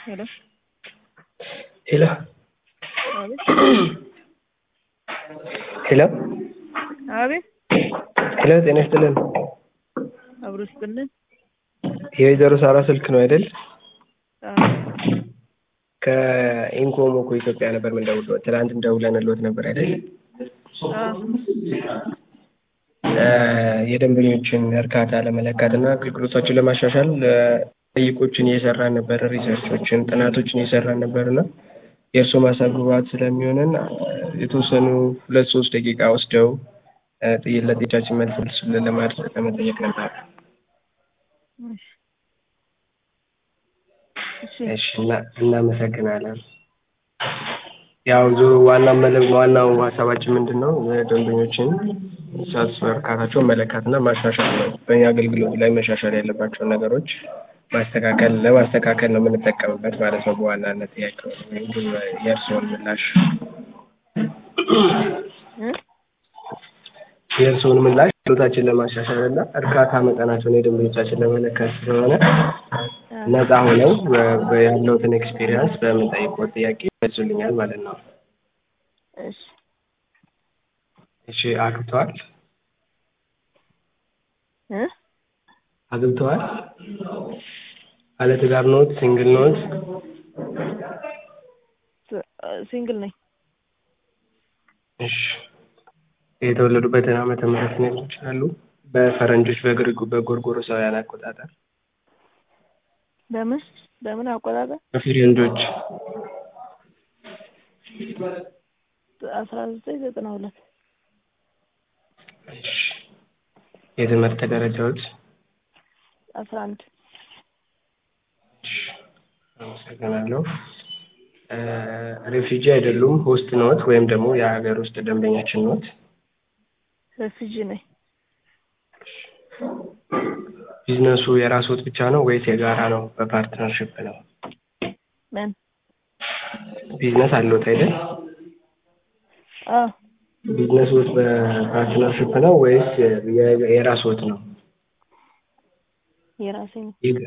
ሄሎ ሄሎ አቤት ሄሎ አቤት ሄሎ ጤና ይስጥልን። አብሮ ይስጥልን። የወይዘሮ ሳራ ስልክ ነው አይደል? አዎ ከኢንኮሞ እኮ ኢትዮጵያ ነበር የምንደውለው። ትናንት ደውለንልዎት ነበር አይደል? አዎ የደንበኞችን እርካታ ለመለካት እና አገልግሎታቸውን ለማሻሻል ጠይቆችን እየሰራን ነበር፣ ሪሰርቾችን፣ ጥናቶችን እየሰራን ነበር እና የእርስዎ ማሳብ ግብዓት ስለሚሆነን የተወሰኑ ሁለት ሶስት ደቂቃ ወስደው ለጥያቄዎቻችን መልስ እንዲሰጡልን ለማድረግ ለመጠየቅ ነበር። እሺ እሺ እሺ እና- እናመሰግናለን። ያው ዞሮ ዋና መለ- ዋናው ሀሳባችን ምንድን ነው? ደንበኞችን ሳትስ እርካታቸውን መለካትና ማሻሻል ነው። በእኛ አገልግሎት ላይ መሻሻል ያለባቸውን ነገሮች ማስተካከል ለማስተካከል ነው የምንጠቀምበት ማለት ነው። በዋናነት ጥያቄው ወይም ግን የእርስዎን ምላሽ እ የእርስዎን ምላሽ ችሎታችን ለማሻሻል እና እርካታ መጠናቸውን የደንበኞቻችን ለመለካት ስለሆነ ነፃ ሆነው በ- በ- ያለውትን ኤክስፒሪየንስ በምንጠይቀው ጥያቄ ይመልሱልኛል ማለት ነው። እሺ እሺ አግብተዋል? እ አግብተዋል? ባለትዳር ኖት? ሲንግል ኖት? ስ- ሲንግል ነኝ። እሺ የተወለዱበትን ዓመተ ምህረት ሊነግሩን ይችላሉ? በፈረንጆች በግሪኩ በጎርጎሮሳውያን አቆጣጠር በምን በምን አቆጣጠር በፈረንጆች አስራ ዘጠኝ ዘጠና ሁለት እሺ የትምህርት ደረጃዎች? አስራ አንድ እሺ አመሰግናለሁ። ሬፊጂ አይደሉም፣ ሆስት ኖት ወይም ደግሞ የሀገር ውስጥ ደንበኛችን ኖት? ሬፊጂ ነኝ። ቢዝነሱ የራስዎት ብቻ ነው ወይስ የጋራ ነው? በፓርትነርሽፕ ነው? ምን ቢዝነስ አለዎት አይደል? አዎ ቢዝነስዎት በፓርትነርሽፕ ነው ወይስ የ- የራስዎት ነው? የራሴ ነው። የግ-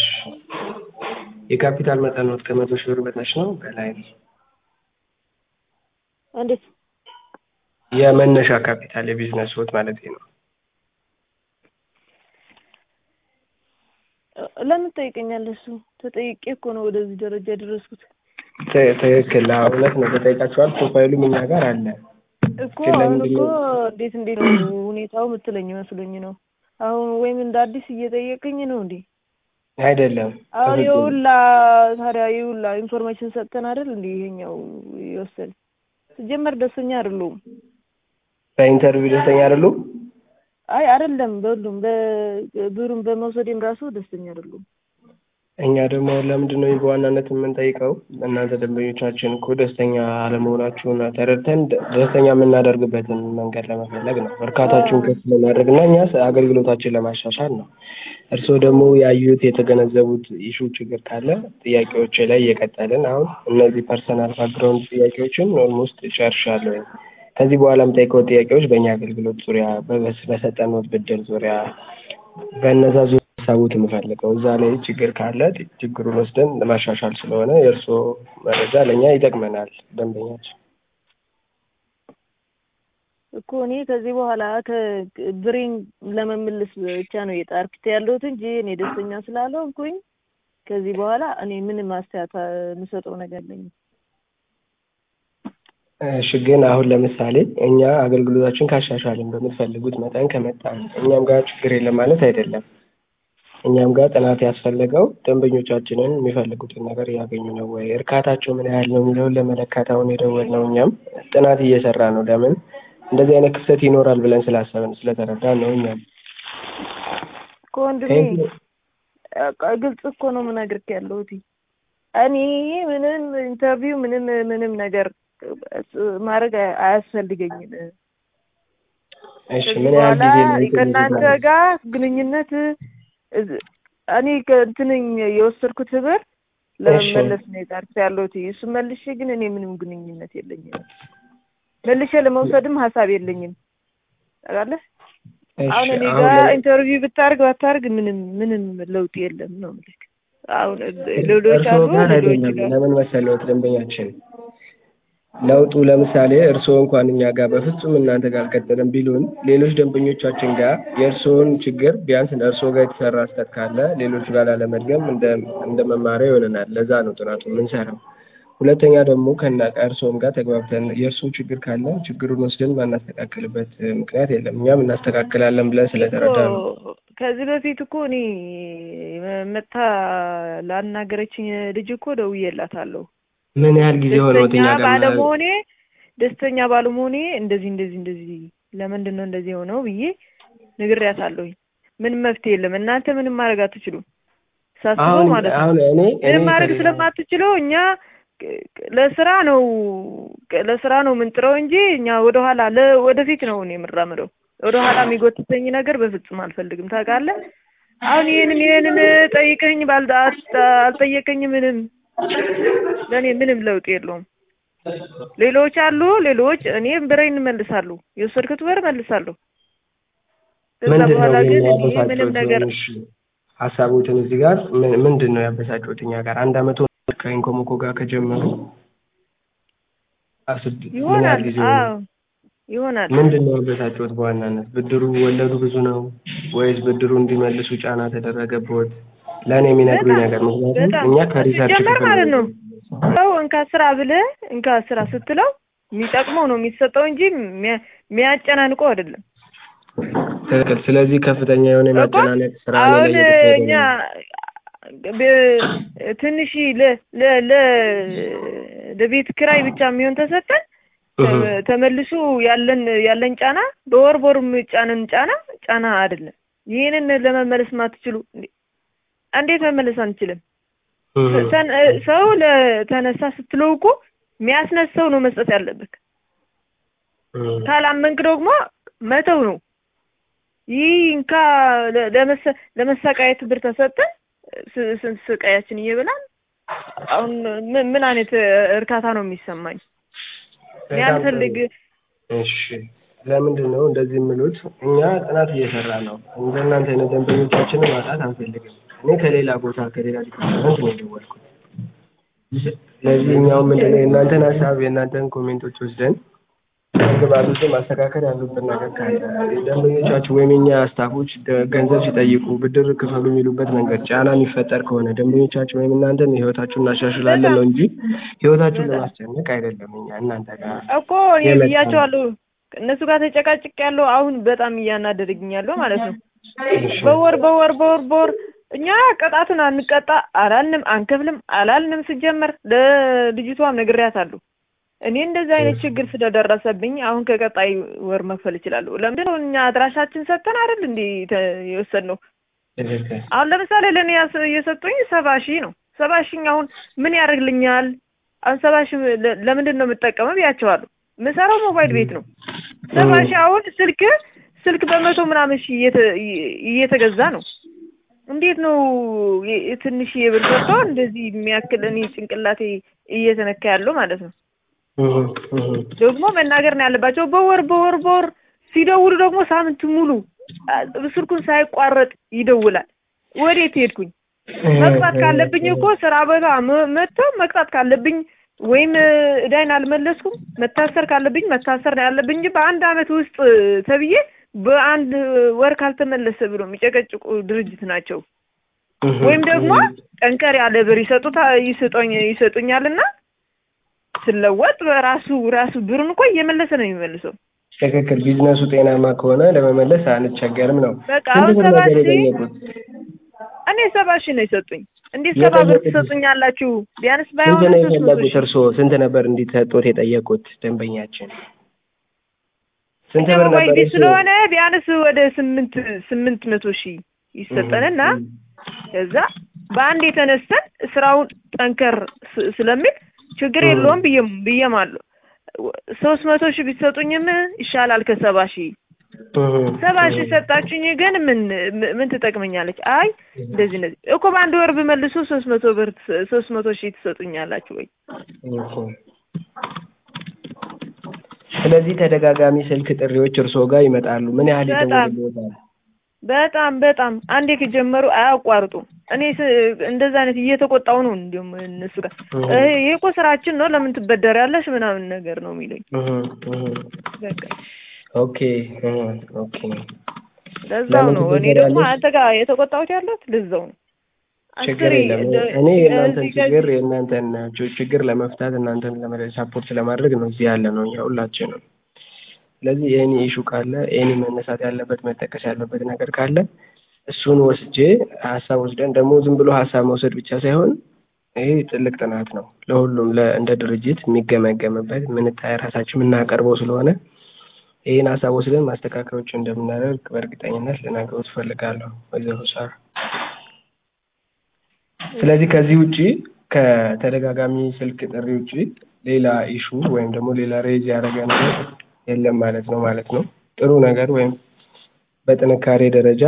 የካፒታል መጠንዎት ከመቶ ሺህ ብር በታች ነው በላይ ነው? እንዴት የመነሻ ካፒታል የቢዝነስዎት ማለት ነው። ለምን ትጠይቀኛለህ? እሱ ተጠይቄ እኮ ነው ወደዚህ ደረጃ የደረስኩት ት- ትክክል። አዎ፣ እውነት ነው። ተጠይቃችኋል። ፕሮፋይሉም እኛ ጋር አለ። እኮ ግን አሁን ለምንድን እኮ ነው እንዴት እንዴት ነው ሁኔታው የምትለኝ መስሎኝ ነው። አሁን ወይም እንደ አዲስ እየጠየቀኝ ነው እንዴ? አይደለም? አሁን ትክክል። የሁላ ታዲያ የሁላ ኢንፎርሜሽን ሰጥተን አይደል እንዴ ይሄኛው ይወሰድ ሲጀመር ደስተኛ አይደለሁም። በኢንተርቪው ደስተኛ አይደሉም? አይ አይደለም፣ በሁሉም በብሩን በመውሰዴም ራሱ ደስተኛ አይደለሁም። እኛ ደግሞ አሁን ለምንድን ነው በዋናነት የምንጠይቀው እናንተ ደንበኞቻችን እኮ ደስተኛ አለመሆናችሁን ተረድተን ደ- ደስተኛ የምናደርግበትን መንገድ ለመፈለግ ነው። እርካታችሁን ከፍ ለማድረግ እና እኛ አገልግሎታችን ለማሻሻል ነው። እርስዎ ደግሞ ያዩት የተገነዘቡት ኢሹ ችግር ካለ ጥያቄዎች ላይ እየቀጠልን አሁን እነዚህ ፐርሰናል ባክግራውንድ ጥያቄዎችን ኦልሞስት ጨርሻለሁ። ከዚህ በኋላ የምጠይቀው ጥያቄዎች በእኛ አገልግሎት ዙሪያ በበስ- በሰጠነዎት ብድር ዙሪያ በእነዛ ዙሪያ ሀሳቡት የምፈልገው እዛ ላይ ችግር ካለ ችግሩን ወስደን ለማሻሻል ስለሆነ የእርስዎ መረጃ ለእኛ ይጠቅመናል። ደንበኛችን እኮ እኔ ከዚህ በኋላ ከብሬን ለመመለስ ብቻ ነው የጣርኩት ያለሁት እንጂ እኔ ደስተኛ ስላልሆንኩኝ ከዚህ በኋላ እኔ ምንም አስተያየት የምሰጠው ነገር የለኝም። እሺ ግን አሁን ለምሳሌ እኛ አገልግሎታችን ካሻሻልን በምትፈልጉት መጠን ከመጣን እኛም ጋር ችግር የለም ማለት አይደለም። እኛም ጋር ጥናት ያስፈለገው ደንበኞቻችንን የሚፈልጉትን ነገር እያገኙ ነው ወይ፣ እርካታቸው ምን ያህል ነው የሚለውን ለመለካት አሁን የደወልነው እኛም ጥናት እየሰራ ነው። ለምን እንደዚህ አይነት ክፍተት ይኖራል ብለን ስላሰብን ስለተረዳን ነው። እኛም እኮ ወንድሜ በቃ ግልጽ እኮ ነው የምነግርህ ያለሁት እኔ ምንም ኢንተርቪው ምንም ምንም ነገር ማድረግ አያስፈልገኝም። እሺ ከዚህ ምን ያህል በኋላ ጊዜ ነው እንትን ከእናንተ የሚባለው? ጋር ግንኙነት እዝ- እኔ ከእንትን የወሰድኩት ብር ለመመለስ ነው የጣርኩት ያለሁት። እሱ መልሼ ግን እኔ ምንም ግንኙነት የለኝም። መልሼ ለመውሰድም ሀሳብ የለኝም። ታውቃለህ? እሺ አሁን እኔ አሁን ጋር ለምን- ኢንተርቪው ብታርግ ባታርግ ምንም ምንም ለውጥ የለም ነው የምልህ። አሁን ሌሎች እርስዎ አሉ ጋር ሌሎች አይደለም። ጋር ለምን መሰለዎት ደንበኛችን ለውጡ ለምሳሌ እርስዎ እንኳን እኛ ጋር በፍጹም እናንተ ጋር አልቀጠለም ቢሉን ሌሎች ደንበኞቻችን ጋር የእርስዎን ችግር ቢያንስ እርስዎ ጋር የተሰራ ስህተት ካለ ሌሎቹ ጋር ላለመድገም እንደ እንደ መማሪያ ይሆነናል። ለዛ ነው ጥናቱ የምንሰራው። ሁለተኛ ደግሞ ከና ከእርስዎም ጋር ተግባብተን የእርስዎ ችግር ካለ ችግሩን ወስደን ማናስተካክልበት ምክንያት የለም። እኛም እናስተካክላለን ብለን ስለተረዳ ነው። እኮ ከዚህ በፊት እኮ እኔ መታ ላናገረችኝ ልጅ እኮ ደውዬላታለሁ። ምን ያህል ጊዜ ሆነዎት ደስተኛ እኛ ጋር ማ- ባለመሆኔ ደስተኛ ባለመሆኔ እንደዚህ እንደዚህ እንደዚህ ለምንድን ነው እንደዚህ የሆነው ብዬ ነግሬያታለሁኝ። ምንም መፍትሄ የለም። እናንተ ምንም ማድረግ አትችሉም። ሳስበው አሁን ማለት ነው አሁን እኔ እኔ ምንም ማድረግ ከሌላ- ስለማትችሉ እኛ ቅ- ቅ- ለስራ ነው ቅ- ለስራ ነው የምንጥረው እንጂ እኛ ወደኋላ ለ- ወደፊት ነው እኔ የምራምደው። ወደኋላ የሚጎትተኝ ነገር በፍጹም አልፈልግም። ታውቃለህ? አሁን ይሄንን ይሄንን ጠይቀኝ ባል አልጠየቀኝ ምንም ለእኔ ምንም ለውጥ የለውም። ሌሎች አሉ ሌሎች እኔም ብሬን እመልሳለሁ፣ የወሰድኩት ብር እመልሳለሁ። ከዛ ምንድን ነው በኋላ ግን እኔ ያበሳጨዎት? ምንም ነገር እሺ ሀሳቦትን እዚህ ጋር ምን- ምንድን ነው ያበሳጨዎት? እኛ ጋር አንድ አመት ሆኖት ከኢንኮሞኮ ጋር ከጀመሩ አስድ ምን ያህል ይሆናል። ጊዜ ሆነ? አዎ ይሆናል። ምንድን ነው ያበሳጨዎት? በዋናነት ብድሩ ወለዱ ብዙ ነው ወይስ ብድሩ እንዲመልሱ ጫና ተደረገቦት? ለእኔ የሚነግሩኝ በጣም ነገር ምክንያቱም በጣም እኛ ከሪሰርች ሲጀመር ክፍል ማለት ነው ሰው እንካ ስራ ብለህ እንካ ስራ ስትለው የሚጠቅመው ነው የሚሰጠው እንጂ የሚያ- የሚያጨናንቀው አይደለም። ትክክል። ስለዚህ ከፍተኛ የሆነ እኮ የማጨናነቅ ስራ ነው አሁን እየተካሄደ እኛ ነው። ብ- ትንሽ ለ ለ ለ ለቤት ኪራይ ብቻ የሚሆን ተሰጠን እህ። ተ- ተመልሶ ያለን ያለን ጫና በወር በወር ጫንን ጫና ጫና አይደለም። ይህንን ለመመለስ ማትችሉ እንዴ- እንዴት መመለስ አንችልም? እህ። ተን- ሰው ለተነሳ ስትለው እኮ የሚያስነሳው ነው መስጠት ያለብህ። እህ። ካላመንክ ደግሞ መተው ነው። ይህ እንካ ለ- ለመሰ- ለመሰቃየት ብር ተሰጠን ስ- ስንት ስቃያችን እየበላን አሁን ምን ምን አይነት እርካታ ነው የሚሰማኝ? እኔ በጣም አልፈልግ እሺ ለምንድን ነው እንደዚህ የምሉት? እኛ ጥናት እየሰራ ነው። እንደናንተ አይነት ደንበኞቻችንን ማጣት አንፈልግም። እኔ ከሌላ ቦታ ከሌላ ዲፓርትመንት ነው የደወልኩት። ስለዚህ እኛው ምንድን ነው የእናንተን ሀሳብ የእናንተን ኮሜንቶች ወስደን ግባት ውስጥ ማስተካከል ያሉብን ነገር ካለ ደንበኞቻችሁ ወይም የኛ ስታፎች ደ- ገንዘብ ሲጠይቁ ብድር ክፈሉ የሚሉበት መንገድ ጫና የሚፈጠር ከሆነ ደንበኞቻችሁ ወይም እናንተን ህይወታችሁን እናሻሽላለን ነው እንጂ ህይወታችሁን ለማስጨነቅ አይደለም። እኛ እናንተ ጋር እኮ እኔ የመጣ ነው። ብያቸዋለሁ። እነሱ ጋር ተጨቃጭቅ ያለው አሁን በጣም እያናደደኝ ያለው ማለት ነው። እሺ። በወር በወር በወር በወር እኛ ቅጣቱን አንቀጣ አላልንም፣ አንከፍልም አላልንም። ስጀመር ለልጅቷም ነግሬያታለሁ። እኔ እንደዚህ አይነት ችግር ስለደረሰብኝ አሁን ከቀጣይ ወር መክፈል እችላለሁ። ለምንድን ነው እኛ አድራሻችን ሰጥተን አይደል እንዴ ተ- የወሰድነው? ትክክል። አሁን ለምሳሌ ለእኔ ያስ- የሰጡኝ ሰባ ሺህ ነው። ሰባ ሺህ አሁን ምን ያደርግልኛል? አሁን ሰባ ሺህ ለ- ለምንድን ነው የምጠቀመው ብያቸዋለሁ። የምሰራው ሞባይል ቤት ነው። ሰባ ሺህ አሁን ስልክ ስልክ በመቶ ምናምን ሺህ እየተ- እየተገዛ ነው። እንዴት ነው የ- የትንሽ የብር ሰጥቶ እንደዚህ የሚያክል እኔ ጭንቅላቴ እየተነካ ያለው ማለት ነው። እህ፣ እህ። ደግሞ መናገር ነው ያለባቸው። በወር በወር በወር ሲደውሉ ደግሞ ሳምንት ሙሉ አ- ስልኩን ሳይቋረጥ ይደውላል። ወዴት ሄድኩኝ? መቅጣት ካለብኝ እኮ ስራ ቦታ መ- መጥተው መቅጣት ካለብኝ ወይም እዳይን አልመለስኩም መታሰር ካለብኝ መታሰር ነው ያለብኝ እንጂ በአንድ አመት ውስጥ ተብዬ በአንድ ወር ካልተመለሰ ብሎ የሚጨቀጭቁ ድርጅት ናቸው። እህ፣ ወይም ደግሞ እህ። ጠንከር ያለ ብር ይሰጡታ ይሰጡኝ ይሰጡኛልና ስለወጥ በራሱ ራሱ ብሩን እኮ እየመለሰ ነው የሚመልሰው። ትክክል። ቢዝነሱ ጤናማ ከሆነ ለመመለስ አንቸገርም ነው። በቃ ስንት አሁን ብር ሰባ ነበር ሺህ የጠየቁት? እኔ ሰባ ሺህ ነው የሰጡኝ። እንዴት ሰባ ብር የጠየቁት? ትሰጡኛላችሁ? ቢያንስ ስንት ባይሆን ነው ሶስት መቶ የፈለጉት ሺህ እርስዎ? ስንት ነበር እንዲሰጡት የጠየቁት ደንበኛችን? ስንት እኛ ብር ሞባይል ነበር ቤት እሱ? ስለሆነ ቢያንስ ወደ ስምንት ስምንት መቶ ሺህ ይሰጠንና እህ፣ ከዛ በአንድ የተነስተን ስራውን ጠንከር ስ- ስለሚል ችግር እህ። የለውም ብዬም ብዬም አለሁ። ሶስት መቶ ሺህ ቢሰጡኝም ይሻላል ከሰባ ሺህ እህ፣ ሰባ ሺህ እህ። ሰጣችሁኝ ግን ምን ምን- ምን ትጠቅመኛለች? አይ እንደዚህ እንደዚህ እኮ በአንድ ወር ብመልሱ ሶስት መቶ ብር ትስ- ሶስት መቶ ሺህ ትሰጡኛላችሁ ወይ? እህ። ስለዚህ ተደጋጋሚ ስልክ ጥሪዎች እርስዎ ጋር ይመጣሉ። ምን ያህል በጣም ይደውልልዎታል? በጣም በጣም አንዴ ከጀመሩ አያቋርጡም። እኔ ስ- እንደዛ አይነት እየተቆጣው ነው እንዲሁም እነሱ ጋር እህ፣ ይሄ ይሄ እኮ ስራችን ነው ለምን ትበደሪያለሽ ምናምን ነገር ነው የሚሉኝ። እህ፣ እህ። በቃ ኦኬ እህ፣ ኦኬ ለዛው ለምን ነው እኔ ደግሞ ትበደሪያለሽ? አንተ ጋር የተቆጣሁት ያለሁት ለዛው ነው። ችግር አስሬ የለም። እንደ- እኔ የእናንተን እዚህ ጋር- ችግር የእናንተን ች- ችግር ለመፍታት እናንተን ለመ- ሳፖርት ለማድረግ ነው እዚህ ያለ ነው እኛ ሁላችንም። ስለዚህ የእኔ ኢሹ ካለ የእኔ መነሳት ያለበት መጠቀስ ያለበት ነገር ካለ እሱን ወስጄ ሀሳብ ወስደን ደግሞ ዝም ብሎ ሀሳብ መውሰድ ብቻ ሳይሆን ይሄ ትልቅ ጥናት ነው ለሁሉም ለ- እንደ ድርጅት የሚገመገምበት ምንታይ ራሳችን የምናቀርበው ስለሆነ ይህን ሀሳብ ወስደን ማስተካከዮች እንደምናደርግ በእርግጠኝነት ልነግሮት እፈልጋለሁ ወይዘሮ ሳራ። ስለዚህ ከዚህ ውጪ ከተደጋጋሚ ስልክ ጥሪ ውጪ ሌላ ኢሹ ወይም ደግሞ ሌላ ሬዝ ያደረገ ነገር የለም ማለት ነው ማለት ነው። ጥሩ ነገር ወይም በጥንካሬ ደረጃ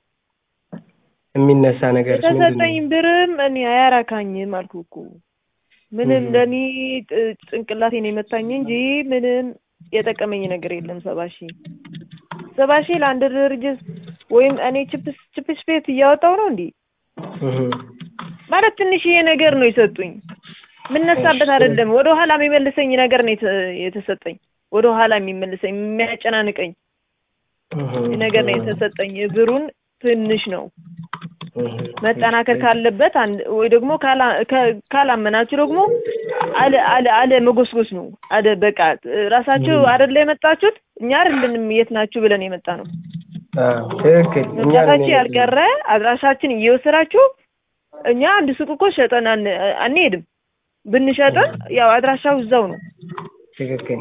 የሚነሳ ነገር ምንድን የተሰጠኝ ነው? ብርም እኔ አያራካኝም አልኩ እኮ ምንም እህ። ለእኔ ጥ- ጭንቅላቴን የመታኝ እንጂ ምንም የጠቀመኝ ነገር የለም። ሰባ ሺህ ሰባ ሺህ ለአንድ ድርጅት ወይም እኔ ችፕስ ችፕስ ቤት እያወጣው ነው እንዴ እህ። ማለት ትንሽዬ ነገር ነው የሰጡኝ። ምነሳበት እሺ። አይደለም ወደ ኋላ የሚመልሰኝ ነገር ነው የተ- የተሰጠኝ። ወደ ኋላ የሚመልሰኝ የሚያጨናንቀኝ እህ። ነገር ነው የተሰጠኝ። ብሩን ትንሽ ነው እህ። መጠናከር ካለበት አንድ ወይ ደግሞ ካላ- ከ- ካላመናችሁ ደግሞ አለ አለ አለ መጎስጎስ ነው። አለ በቃ ራሳችሁ ም። አይደለ የመጣችሁት እኛ አይደለንም የት ናችሁ ብለን የመጣ ነው። አዎ፣ ትክክል። እኛ ነን መምጣታችሁ የመጣነው። ያልቀረ አድራሻችን እየወሰዳችሁ እኛ አንድ ሱቅ እኮ ሸጠን አን- አንሄድም። ብንሸጥን ያው አድራሻው እዛው ነው። ትክክል።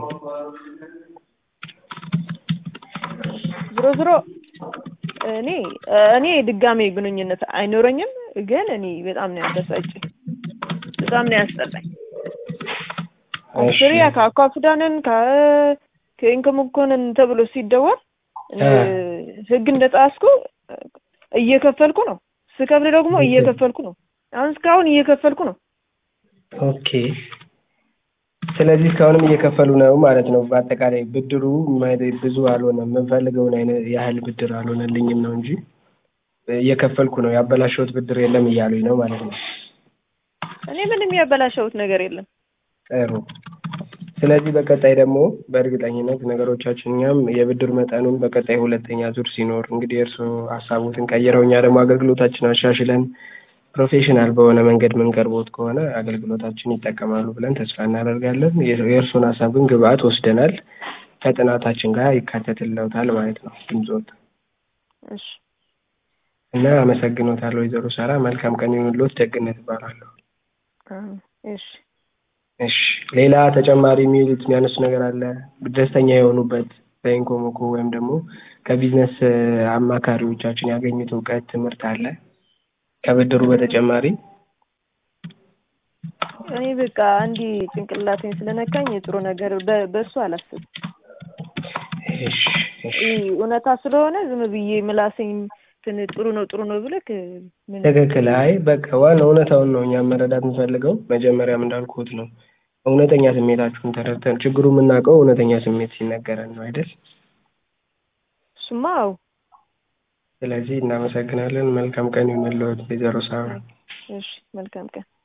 ዝሮ ዝሮ እኔ እኔ ድጋሜ ግንኙነት አይኖረኝም፣ ግን እኔ በጣም ነው ያበሳጭኝ፣ በጣም ነው ያስጠላኝ። እሺ። አስሪያ ከአኳፍዳንን ከኢንከምኮንን ተብሎ ሲደወል አ። ህግ እንደጣስኩ እየከፈልኩ ነው። ስከፍል ደግሞ እየከፈልኩ ነው። አሁን እስካሁን እየከፈልኩ ነው። ኦኬ። ስለዚህ እስካሁንም እየከፈሉ ነው ማለት ነው። በአጠቃላይ ብድሩ ማይ- ብዙ አልሆነም፣ የምንፈልገውን አይነት ያህል ብድር አልሆነልኝም ነው እንጂ እየከፈልኩ ነው። ያበላሸሁት ብድር የለም እያሉኝ ነው ማለት ነው። እኔ ምንም ያበላሸሁት ነገር የለም። ጥሩ። ስለዚህ በቀጣይ ደግሞ በእርግጠኝነት ነገሮቻችን እኛም የብድር መጠኑን በቀጣይ ሁለተኛ ዙር ሲኖር እንግዲህ እርስዎ ሀሳቦትን ቀይረው እኛ ደግሞ አገልግሎታችን አሻሽለን ፕሮፌሽናል በሆነ መንገድ ምንቀርቦት ከሆነ አገልግሎታችን ይጠቀማሉ ብለን ተስፋ እናደርጋለን። የ- የእርስዎን ሀሳብ ግን ግብአት ወስደናል፣ ከጥናታችን ጋር ይካተትልዎታል ማለት ነው ድምፅዎት እሺ እና አመሰግኖታለሁ ወይዘሮ ሳራ። መልካም ቀን ይሁንልዎት። ደግነት እባላለሁ። አዎ፣ እሺ እሺ ሌላ ተጨማሪ የሚሉት የሚያነሱ ነገር አለ? ደስተኛ የሆኑበት በኢንኮሞኮ ወይም ደግሞ ከቢዝነስ እ፣ አማካሪዎቻችን ያገኙት እውቀት ትምህርት አለ ከብድሩ በተጨማሪ? እኔ በቃ አንዲ ጭንቅላቴን ስለነካኝ ጥሩ ነገር በ- በእሱ አላስብም። እሺ እሺ ይህ እውነታ ስለሆነ ዝም ብዬ ምላሴኝ እንትን ጥሩ ነው ጥሩ ነው ብለክ ምን ትክክል። አይ በቃ ዋናው እውነታውን ነው እኛም መረዳት የምንፈልገው። መጀመሪያም እንዳልኩት ነው እውነተኛ ስሜታችሁን ተረድተን ችግሩ የምናውቀው እውነተኛ ስሜት ሲነገረን ነው አይደል? እሱማ አዎ። ስለዚህ እናመሰግናለን። መልካም ቀን ይሁንልዎት ወይዘሮ ሳራ። እሺ መልካም ቀን